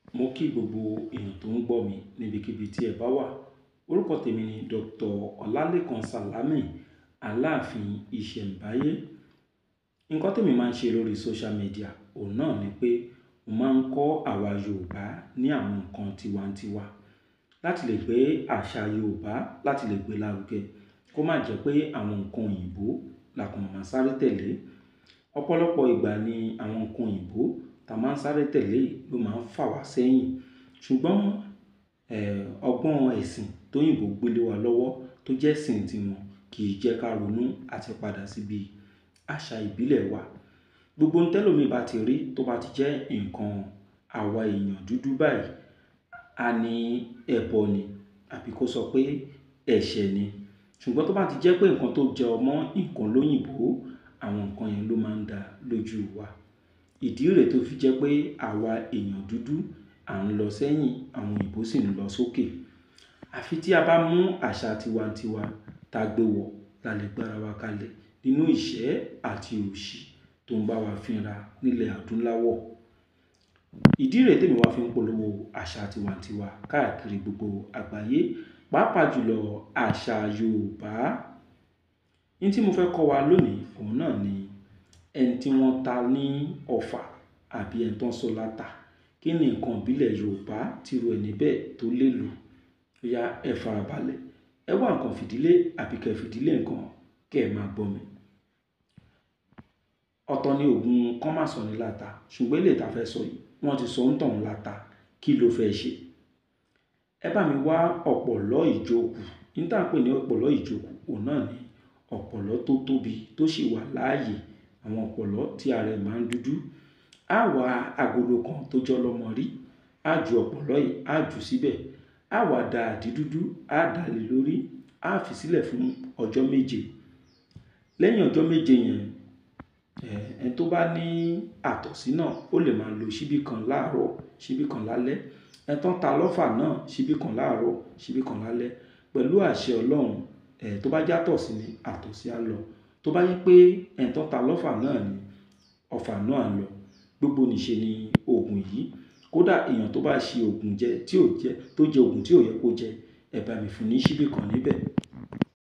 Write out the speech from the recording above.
mo kí gbogbo èèyàn tó ń gbọ́ mi níbikíbi tí ẹ bá wà orúkọ tèmi ni dr ọlálẹ́kan sálámí aláàfin ìṣẹ̀ǹbáyé nǹkan tèmi máa ń ṣe lórí social media òun náà ni pé mo máa ń kọ́ àwa yorùbá ní àwọn nǹkan tiwantiwa láti lè gbé àṣà yorùbá láti lè gbé lárugẹ kó má jẹ́ pé àwọn nǹkan òyìnbó la kàn máa sáré tẹ̀lé ọ̀pọ̀lọpọ̀ ìgbà ni àwọn nǹkan òyìnbó tá a máa ń sáré tẹ̀lé ló máa ń fà wá sẹ́yìn ṣùgbọ́n ọgbọ́n ẹ̀sìn tóyìnbó gbélé wa lọ́wọ́ tó jẹ́ ẹ̀sìn tiwọn kì í jẹ́ ká ronú àti padà síbi àṣà ìbílẹ̀ wa gbogbo ntẹ́lómi bá ti rí tó bá ti jẹ́ nǹkan àwa èèyàn dúdú báyìí a ní ẹbọ ni àbí kó sọ pé ẹ̀ṣẹ̀ ni ṣùgbọ́n tó bá ti jẹ́ pé nǹkan tó jẹ ọmọ nǹkan lóyìnbó àwọn nǹkan yẹn ló máa ń dá lójú wa ìdí rèé tó fi jẹ́ pé àwa èèyàn dúdú à ń lọ sẹ́yìn àwọn òyìnbó sì ń lọ sókè àfi tí a bá mú àṣà tiwantiwa tá a gbé wọ̀ la lè gbára wa kalẹ̀ nínú ìṣẹ́ àti òṣì tó ń bá wa fínra nílẹ̀ adúláwọ̀ ìdí rèé tèmi wá fi ń polówó àṣà tiwantiwa káàkiri gbogbo àgbáyé pàápàá jùlọ àṣà yorùbá ní tí mo fẹ́ kọ́ wa lónìí òun náà ni ẹni tí wọ́n ta ní ọfà àbí ẹni tó ń sọ láta kí ni nǹkan ìbílẹ̀ yorùbá tírú ẹni bẹ́ẹ̀ tó lè lò ya ẹ farabalẹ̀ ẹ wá nǹkan fìdílé àbí kẹ́ fìdílé nǹkan kẹ́ ẹ máa gbọ́ mi ọ̀tọ̀ ni oògùn kán má sọ ní láta ṣùgbọ́n èlé tá a fẹ́ sọ yìí wọ́n ti sọ ń tàn láta kí ló fẹ́ ṣe ẹ bá mi wá ọ̀pọ̀lọ́ ìjókòó ní tá à ń pè ní ọ̀pọ̀lọ́ ìjókòó òun náà ni ọ̀pọ̀lọ́ tó tóbi tó sì wà láàyè àwọn ọ̀pọ̀lọ́ tí ara ẹ̀ máa ń dúdú á wá agolo kan tó jọ lọ́mọ rí á ju ọ̀pọ̀lọ́ yìí á jù síbẹ̀ á wá da àdí dúdú á dà lé lórí á fi sílẹ̀ fún ọjọ́ méje lẹ́yìn ọjọ́ méje yẹn ẹni tó bá ní àtọ̀sí náà ó lè máa lo ṣíbí kan láàárọ̀ ṣíbí kan lálẹ́ ẹni tó ń ta lọ́fà náà ṣíbí kan láàárọ̀ ṣíbí kan lálẹ́ pẹ̀lú àṣẹ ọlọ́run ẹ̀ tó bá játọ̀sí ni àtọ̀sí á lọ tó bá yẹ pé ẹni tó ń ta lọ́fà náà ni ọ̀fà náà á lọ gbogbo nìṣe ni oògùn yìí kódà èèyàn tó bá ṣe oògùn jẹ tí ò jẹ tó jẹ oògùn tí ò yẹ kó jẹ ẹ bá mi fún ní ṣíbí kan níbẹ̀